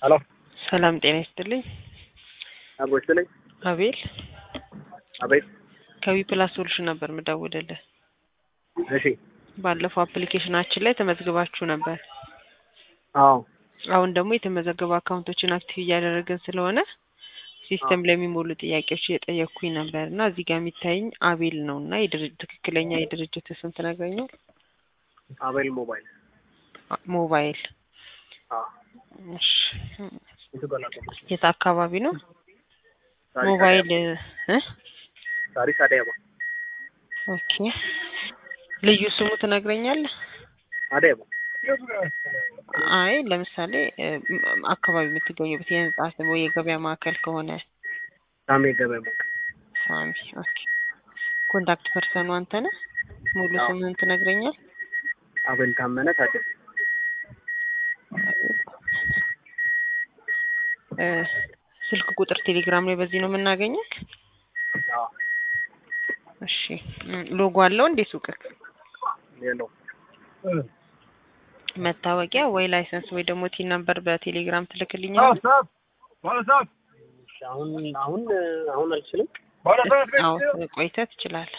ሄሎ ሰላም ጤና ይስጥልኝ። አብሮ ይስጥልኝ። አቤል አቤት። ከዊ ፕላስ ሶሉሽን ነበር ምደውልልህ። እሺ። ባለፈው አፕሊኬሽናችን ላይ ተመዝግባችሁ ነበር። አዎ አሁን ደግሞ የተመዘገቡ አካውንቶችን አክቲቭ እያደረግን ስለሆነ ሲስተም ላይ የሚሞሉ ጥያቄዎች እየጠየቅኩኝ ነበር እና እዚህ ጋር የሚታየኝ አቤል ነው እና የድርጅ- ትክክለኛ የድርጅት ስም ትነግረኛል? አቤል ሞባይል። አ- ሞባይል። አዎ እሺ። የቱ ጋር ላቆምሽ? የት አካባቢ ነው? ታሪክ ሞባይል አዳማ። እ ታሪክ አዳማ። ኦኬ። ልዩ ስሙ ትነግረኛለህ? አዳማ። አይ ለምሳሌ እ፣ ም- አካባቢ የምትገኙበት የህንጻ ስም ወይ የገበያ ማዕከል ከሆነ ሳሜ ገበያ ማዕከል። ሳሚ። ኦኬ። ኮንታክት ፐርሰኑ አንተ ነህ? ሙሉ አዎ። ስምህን ትነግረኛል? አቤል ታመነ ታደሰ። እ፣ ስልክ ቁጥር ቴሌግራም ላይ በዚህ ነው የምናገኘው? አዎ እሺ። ም፣ ሎጎ አለው እንዴ ሱቅክ? የለው መታወቂያ ወይ ላይሰንስ ወይ ደግሞ ቲን ነምበር በቴሌግራም ትልክልኛል? አሁን አሁን አሁን አልችልም። አዎ ቆይተህ ትችላለህ።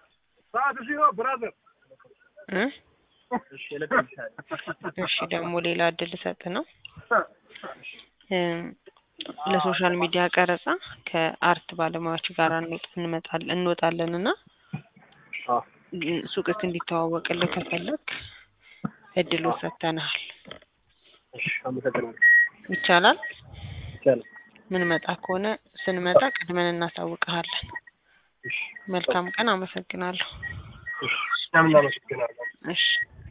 እ? እሺ እልክልሻለሁ። እሺ ደግሞ ሌላ እድል ልሰጥ ነው። እም፣ ለሶሻል ሚዲያ ቀረጻ ከአርት ባለሙያዎች ጋር እንወጥ- እንመጣለን እንወጣለን እና አዎ ም፣ ሱቅክ እንዲተዋወቅልህ ከፈለግ እድሉ ሰጥተናል። እሺ አመሰግናለሁ። ይቻላል። ይቻላል። ምን መጣ ከሆነ ስንመጣ ቀድመን እናሳውቅሃለን። እሺ መልካም ቀን። አመሰግናለሁ። እሺ። ለምን አመሰግናለሁ። እሺ